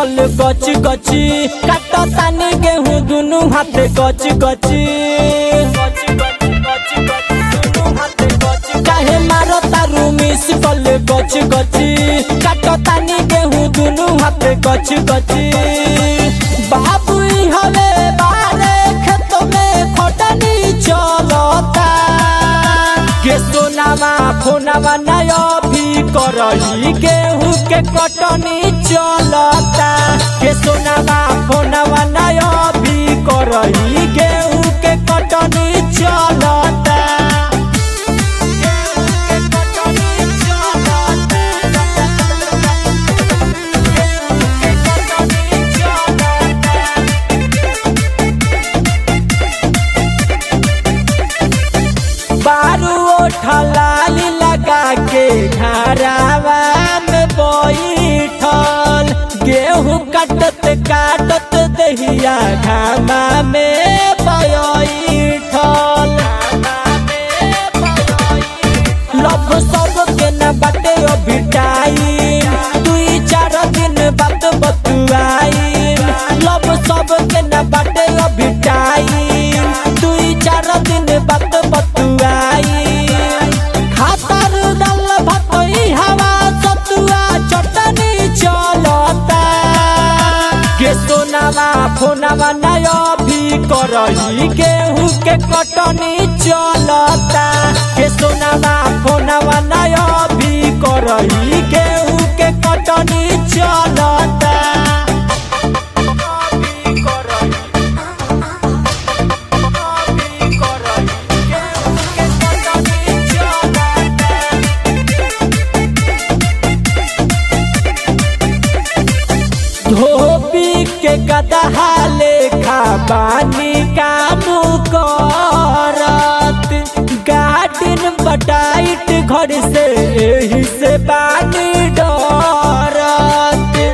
कल गच गची काट तानी गेहूं दुनु हाथे गच गची काहे मारो तारू मिस कल गच गची काट तानी गेहूं दुनु हाथे गच गची बाबू ई हवे बारे खेत में खटनी चलता के सोनामा फोनामा नय भी करही गेहूं के कटनी चलता के सोनामा फोनामा नय भी करही गेहूं के कटनी चलता गेहूं के कटनी चलता गेहूं के कटनी चलता बारू ओठलाली लगा के घरावा में बैठल गेहूं काटत काटत दहिया घामा में बैठल लब सब के न बाटे अभी टाइम दुई चार दिन बात बतुआई लब सब के न बाटे अभी टाइम दुई चार दिन बात बतुआई खातर डाल भतई हवा सतुआ चटनी चलता के सोनावा फोनावा नय भी करही गेहूं के कटनी चलता के सोनावा फोनावा नय भी करही गेहूं के कटनी चलता धोबी के गदहा लेखा बानी काम करत गार्डन बटाइट घर से एही से बानी डरत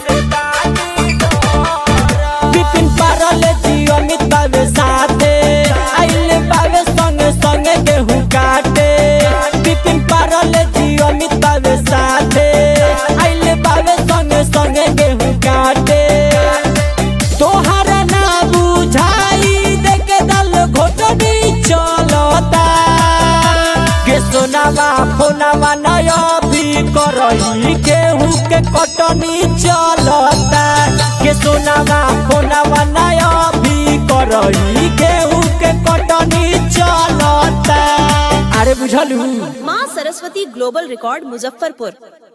बिपिन पारल जी अमित बाबे साथे आइल बाबे संगे संगे गेहूं काटे बिपिन पारल जी अमित बाबे साथे आइल बाबे संगे संगे गेहूं काटे तोहरा ना बुझाई देखे दल घोटनी चलता के सोनावा फोनावा नय भी करही गेहूं के कटनी चलता के सोनावा फोनावा नय भी करही गेहूं के कटनी चलता अरे बुझलू माँ सरस्वती ग्लोबल रिकॉर्ड मुजफ्फरपुर